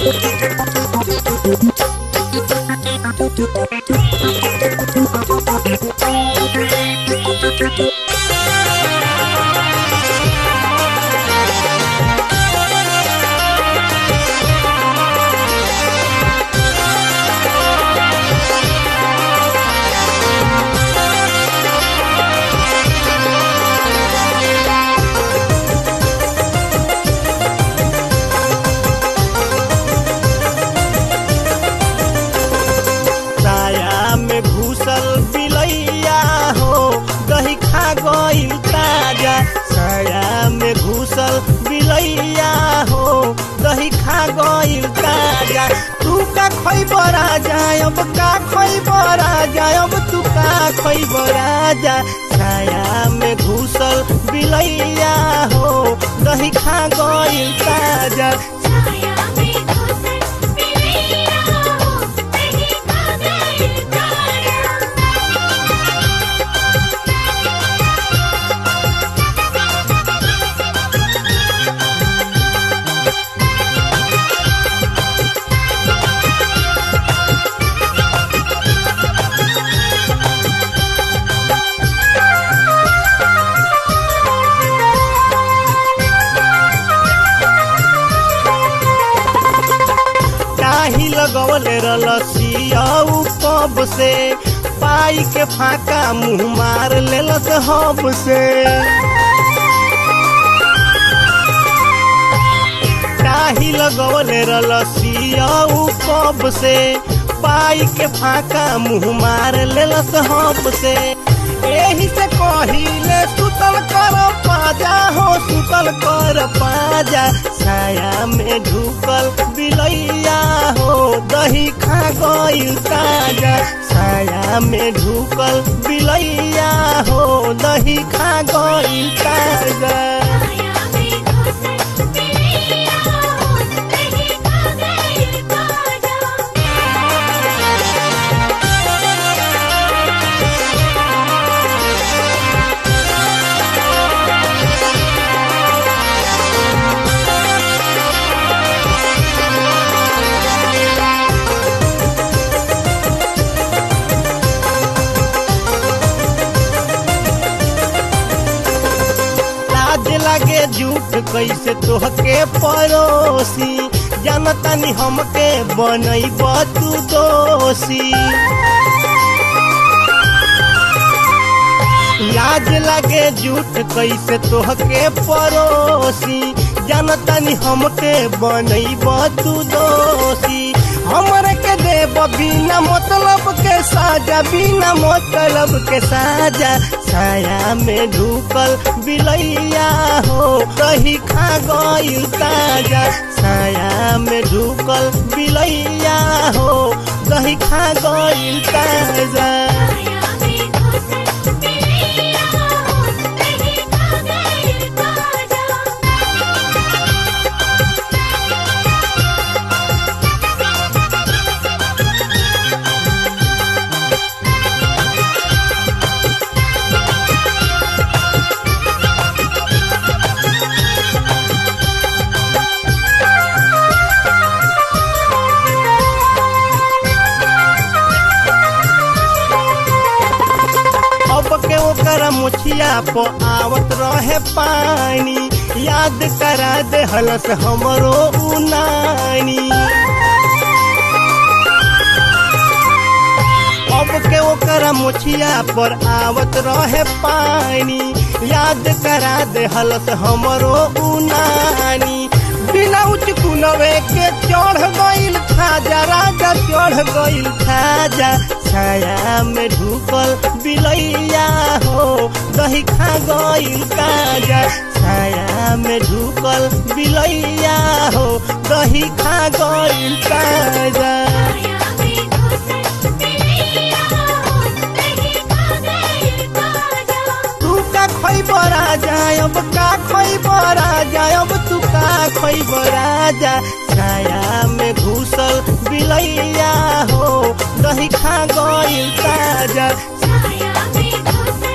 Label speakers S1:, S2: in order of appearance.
S1: साया में घुसल बिलैया हो दही खा गइल ताजा साया में घुसल बिलैया हो दही खा गइल ताजा तू का खई बरा जाय अब का खई बरा जाय अब तू का खई बरा जा साया में घुसल बिलैया हो दही खा गइल ताजा
S2: छाया में घुसल बिलैया हो दही खा गइल ताजा
S1: काही लगवले रलसियाऊ कब से पाई के फाका मुंह मार लेलस हब से काही लगवले रलसियाऊ कब से पाई के फाका मुंह मार लेलस हब से एही से कहिले सुतल कर पाजा हो सुतल कर पाजा छाया में ढुकल बिलैया हो दही खा गइल ताजा छाया में ढुकल बिलैया हो दही खा गइल ताजा
S2: छाया में घुसल बिलैया हो दही खा गइल ताजा
S1: लाज लागे झूठ कैसे तोहके पड़ोसी जनतनी हमके बनैब तू दोषी लाज लागे झूठ कैसे तोहके पड़ोसी जनतनी हमके बनैब तू दोषी हमरे के देब बिना मतलब के साजा बिना मतलब के साजा छाया में ढुकल बिलैया हो दही खा गइल ताजा छाया में ढुकल बिलैया हो दही खा गइल ताजा
S2: छाया में घुसल बिलैया हो दही खा गइल ताजा
S1: अब के ओकर मुछिया प आवत रहे पानी याद करा दे हलस हमरो उ नानी अब के ओकर मुछिया पर आवत रहे पानी याद करा दे हलस हमरो उ नानी बिना उच कुनवे के चढ़ गइल खाजा राजा चढ़ गइल खाजा छाया में ढुकल बिलैया हो दही खा गइल काजा छाया में ढुकल बिलैया हो दही खा गइल काजा
S2: छाया में घुसल बिलैया हो दही खा गइल ताजा
S1: तू का खई बरा जायब का खई बरा जायब तू का खई बरा जा छाया में घुसल बिलैया हो दही खा गइल ताजा
S2: छाया में घुसल